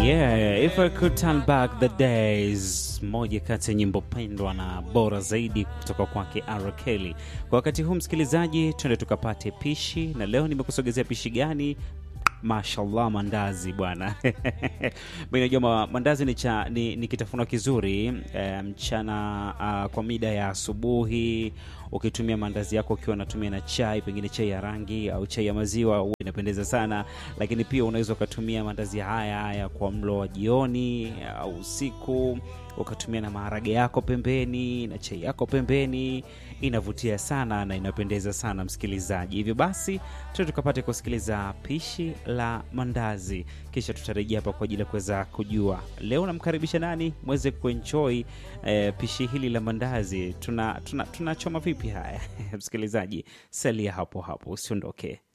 Yeah, if I could turn back the days, moja kati ya nyimbo pendwa na bora zaidi kutoka kwake R. Kelly. Kwa wakati huu msikilizaji, twende tukapate pishi, na leo nimekusogezea pishi gani? Mashallah, mandazi bwana. Mimi najua ma- mandazi ni, cha, ni, ni kitafunwa kizuri eh, mchana uh, kwa mida ya asubuhi ukitumia mandazi yako ukiwa unatumia na chai, pengine chai ya rangi au chai ya maziwa, huwa inapendeza sana. Lakini pia unaweza ukatumia mandazi haya haya kwa mlo wa jioni au usiku, ukatumia na maharage yako pembeni na chai yako pembeni. Inavutia sana na inapendeza sana msikilizaji. Hivyo basi tu tukapate kusikiliza pishi la mandazi, kisha tutarejea hapa kwa ajili ya kuweza kujua leo namkaribisha nani mweze kuenjoy eh, pishi hili la mandazi. Tuna tunachoma tuna tunachoma vipi haya msikilizaji, salia hapo hapo, usiondoke.